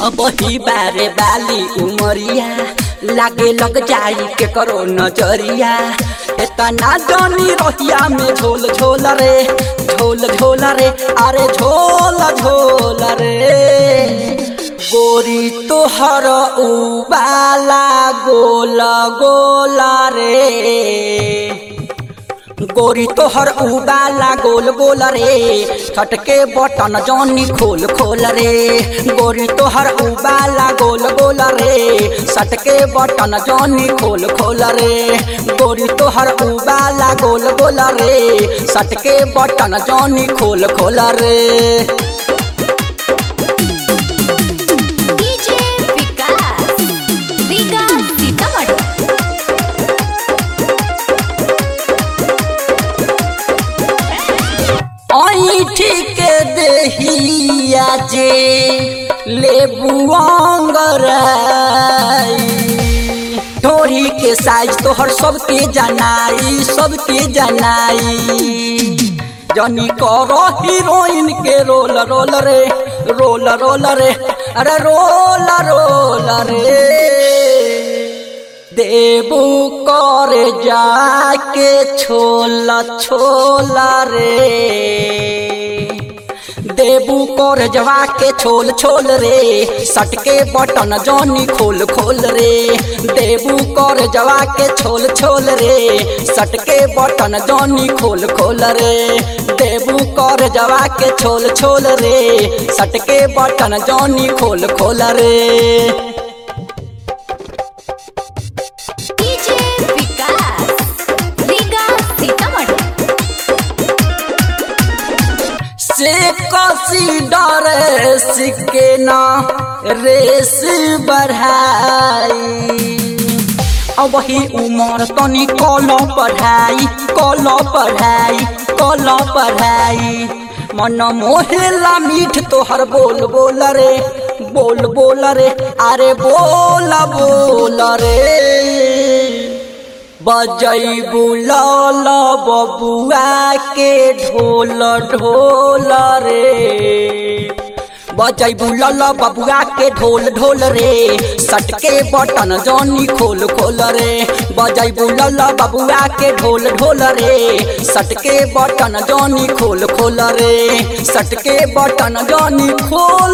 अब ही बारे बाली उमरिया लागे लग जाई के करो नजरिया इतना जानी रहिया में झोल झोल रे झोल झोल रे अरे झोल झोल रे गोरी तोहर उबाला गोल गोल रे गोरी तोहर उबाला गोल गोल रे छटके बटन जौनी खोल खोल रे गोरी तोहर उबाला गोल गोल रे सटके बटन जौनी खोल खोल रे गोरी तोहर उबाला गोल गोल रे सटके बटन जौनी खोल खोल रे डीजे विकास विकास सीतामढ़ी ऐठी के देहिया जे लेबू अंगराई ढोरी के साइज तोहर सबके जनाई सबके जनाई जनी करो हीरोइन के रोल रोल रे रोल रोल रे अरे रोल रोल रे देबू कर जाके छोला छोला रे देबू कर जवा के छोल छोल रे सटके बटन जौनी खोल खोल रे देबू कर जवा के छोल छोल रे सटके बटन जौनी खोल खोल रे देबू कर जवा के छोल छोल रे सटके बटन जौनी खोल खोल रे डीजे विकास विकास सीतामढ़ी से कसी डरे सिके ना रेस बढ़ाई अब वही उमर तनी कलो पढ़ाई कलो पढ़ाई कलो पढ़ाई मन मोहेला मीठ तोहर बोल बोल रे बोल बोल रे अरे बोल बोल रे बजैबू लाल बबुआ के ढोल ढोल रे बजैबू लाल बबुआ के ढोल ढोल रे सटके बटन जौनी खोल खोल रे बजैबू लाल बबुआ के ढोल ढोल रे सटके बटन जौनी खोल खोल रे सटके बटन जौनी खोल